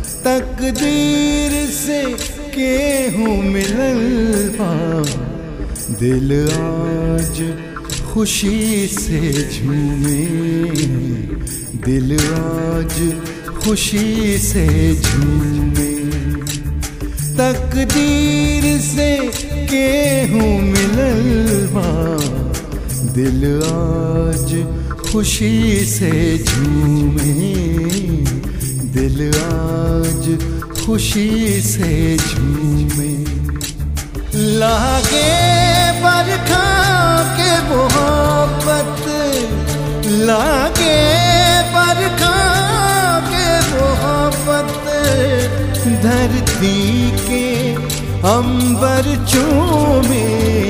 तकदीर से केहूँ मिलल बा दिल आज खुशी से झूमे दिल आज खुशी से झूमे तकदीर से केहूँ मिलल बा दिल आज खुशी से झूमे दिल आज खुशी से झूमे लागे बरखा के मोहब्बत लागे बरखा के मोहब्बत धरती के अंबर चूमे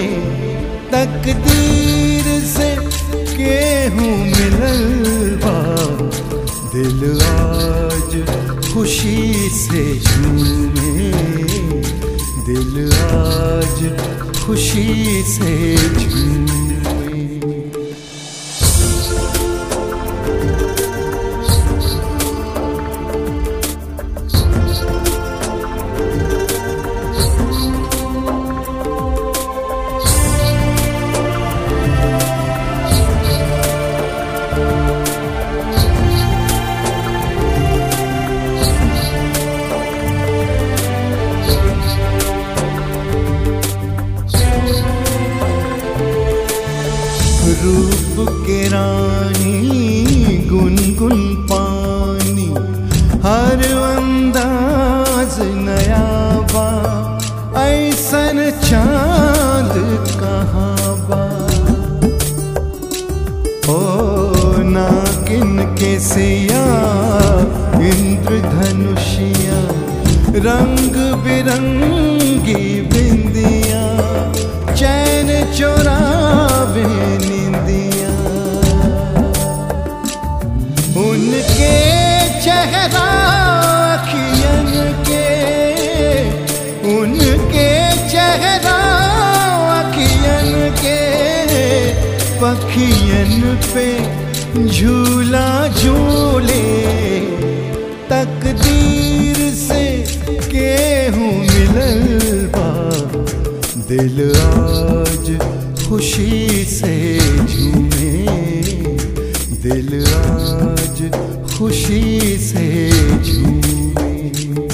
तकदीर से केहूँ मिलल बा दिल आज खुशी से झूमे दिल आज खुशी से झूमे रूप के रानी गुनगुन पानी हर अंदाज नया बा ऐसन चांद कहाँ बा ओ नागिन के सिया इंद्रधनुषिया रंग बिरंगी बिंदिया चैन चोरावे निंदिया उनके चेहरा अखियन के उनके चेहरा अखियन के पखियन पे झूला झूले तकदीर से केहूँ मिलल बा दिल आज खुशी से झूमे दिल आज खुशी से झूमे